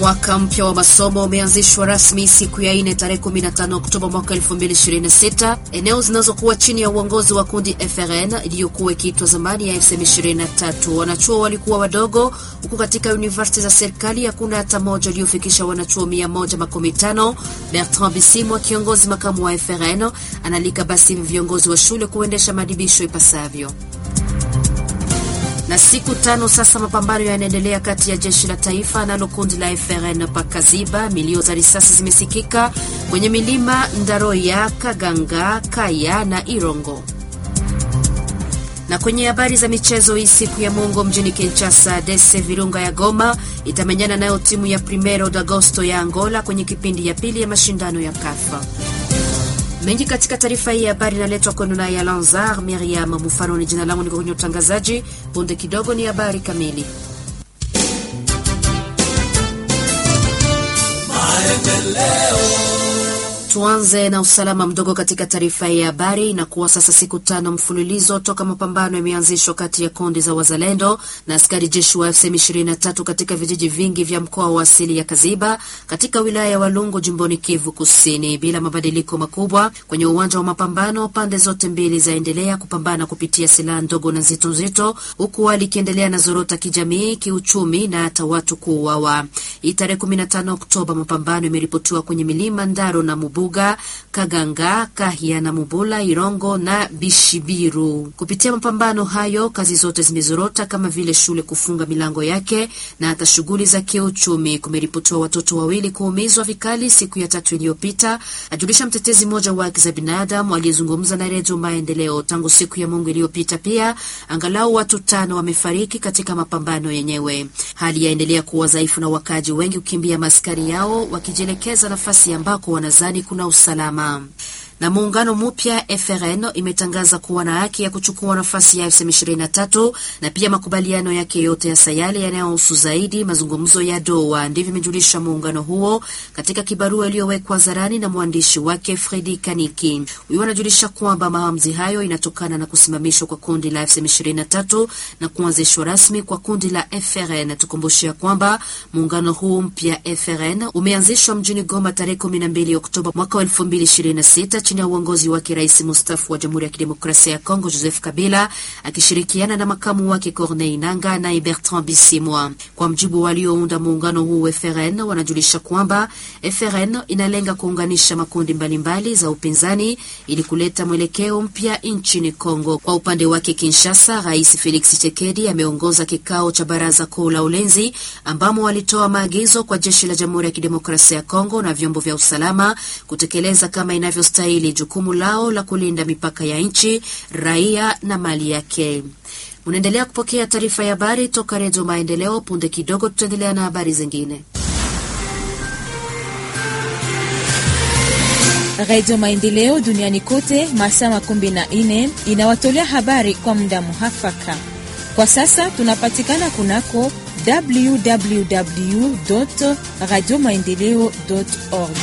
Mwaka mpya wa masomo umeanzishwa rasmi siku ya ine tarehe 15 Oktoba mwaka 2026 eneo zinazokuwa chini ya uongozi wa kundi FRN iliyokuwa ikiitwa zamani ya FCM 23. Wanachuo walikuwa wadogo, huku katika universiti za serikali hakuna hata moja iliyofikisha wanachuo 115. Bertrand Bisimwa, kiongozi makamu wa FRN, analika basi viongozi wa shule kuendesha maadibisho ipasavyo na siku tano sasa mapambano yanaendelea kati ya jeshi la taifa nalo kundi la FRN pakaziba. Milio za risasi zimesikika kwenye milima Ndaroya, Kaganga, Kaya na Irongo. Na kwenye habari za michezo, hii siku ya Mungu mjini Kinshasa, Dese Virunga ya Goma itamenyana nayo timu ya Primero de Agosto ya Angola kwenye kipindi ya pili ya mashindano ya KAFA. Mengi katika taarifa hii ya habari inaletwa kwenu naye Alanzar Miriam Mufano. Ni jina langu, niko kwenye utangazaji. Punde kidogo ni habari kamili. Tuanze na usalama mdogo katika taarifa hii ya habari. Inakuwa sasa siku tano mfululizo toka mapambano yameanzishwa kati ya kundi za wazalendo na askari jeshi wa FCM 23 katika vijiji vingi vya mkoa wa asili ya Kaziba katika wilaya ya Walungu jimboni Kivu Kusini, bila mabadiliko makubwa kwenye uwanja wa mapambano. Pande zote mbili zaendelea kupambana kupitia silaha ndogo na nzito nzito, huku hali ikiendelea na zorota kijamii, kiuchumi na hata watu kuuawa. Hii tarehe 15 Oktoba mapambano imeripotiwa kwenye milima Ndaro na Mubu Buga, Kaganga, Kahia na Mubula, Irongo na Bishibiru. Kupitia mapambano hayo, kazi zote zimezorota kama vile shule kufunga milango yake na hata shughuli za kiuchumi. Kumeripotiwa watoto wawili kuumizwa vikali siku ya tatu iliyopita, ajulisha mtetezi mmoja wa haki za binadamu aliyezungumza na Redio Maendeleo. Tangu siku ya Mungu iliyopita pia angalau watu tano wamefariki katika mapambano yenyewe. Hali yaendelea kuwa dhaifu na wakaji wengi kukimbia maskari yao wakijielekeza nafasi ambako wanazani kuna usalama na muungano mpya FRN imetangaza kuwa na haki ya kuchukua nafasi ya FCM 23 na pia makubaliano yake yote ya sayale yanayohusu zaidi mazungumzo ya Doha. Ndivyo imejulisha muungano huo katika kibarua iliyowekwa zarani na mwandishi wake Fredi Kaniki. Huyo anajulisha kwamba maamuzi hayo inatokana na kusimamishwa kwa kundi la FCM 23 na kuanzishwa rasmi kwa kundi la FRN. Tukumbushia kwamba muungano huu mpya FRN umeanzishwa mjini Goma tarehe 12 Oktoba mwaka 2026 chini ya uongozi wake Rais mustafu wa Jamhuri ya Kidemokrasia ya Kongo Joseph Kabila akishirikiana na makamu wake Corneille Nanga na Bertrand Bisimwa. Kwa mjibu waliounda muungano huu FRN, wanajulisha kwamba FRN inalenga kuunganisha makundi mbalimbali mbali za upinzani ili kuleta mwelekeo mpya nchini Kongo. Kwa upande wake Kinshasa, Rais Felix Tshisekedi ameongoza kikao cha baraza kuu la ulinzi ambamo walitoa maagizo kwa jeshi la Jamhuri ya Kidemokrasia ya Kongo na vyombo vya usalama kutekeleza kama inavyostahili jukumu lao la kulinda mipaka ya nchi, raia na mali yake. Unaendelea kupokea taarifa ya habari toka Redio Maendeleo. Punde kidogo tutaendelea na habari zingine. Redio Maendeleo duniani kote masaa makumi na nne inawatolea habari kwa muda muhafaka. Kwa sasa tunapatikana kunako www radio maendeleo org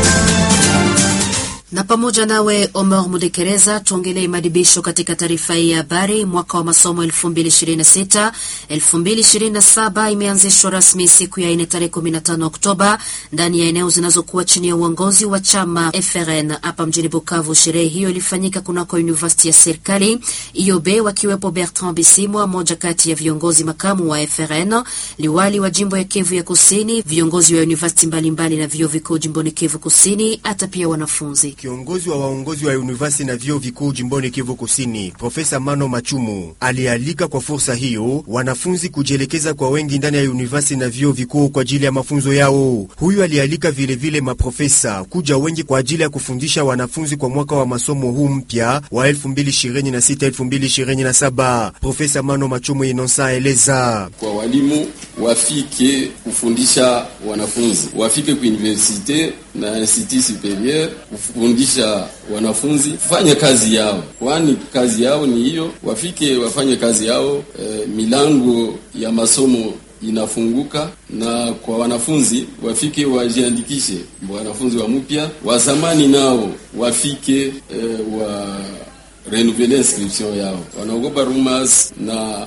na pamoja nawe Omar Mudekereza, tuongelee madibisho katika taarifa hii ya habari. Mwaka wa masomo 2026 2027 imeanzishwa rasmi siku ya ine tarehe 15 Oktoba ndani ya eneo zinazokuwa chini ya uongozi wa chama FRN hapa mjini Bukavu. Sherehe hiyo ilifanyika kunako university ya serikali IOB, wakiwepo Bertrand Bisimwa, moja kati ya viongozi makamu wa FRN, liwali wa jimbo ya Kivu ya Kusini, viongozi wa university mbalimbali na vyuo vikuu jimboni Kivu Kusini, hata pia wanafunzi Kiongozi wa waongozi wa university na vyuo vikuu jimboni Kivu Kusini, Profesa Mano Machumu alialika kwa fursa hiyo wanafunzi kujielekeza kwa wengi ndani ya university na vyuo vikuu kwa ajili ya mafunzo yao. Huyu alialika vilevile maprofesa kuja wengi kwa ajili ya kufundisha wanafunzi kwa mwaka wa masomo huu mpya wa 2026 2027. Profesa Mano Machumu inonsa eleza kwa walimu wafike kufundisha wanafunzi, wafike ku universite na institut superieur kufundisha wanafunzi kufanya kazi yao, kwani kazi yao ni hiyo. Wafike wafanye kazi yao. E, milango ya masomo inafunguka na kwa wanafunzi wafike wajiandikishe, wanafunzi wa mpya wa zamani nao wafike e, wa renouveler inscription yao. Wanaogopa rumors na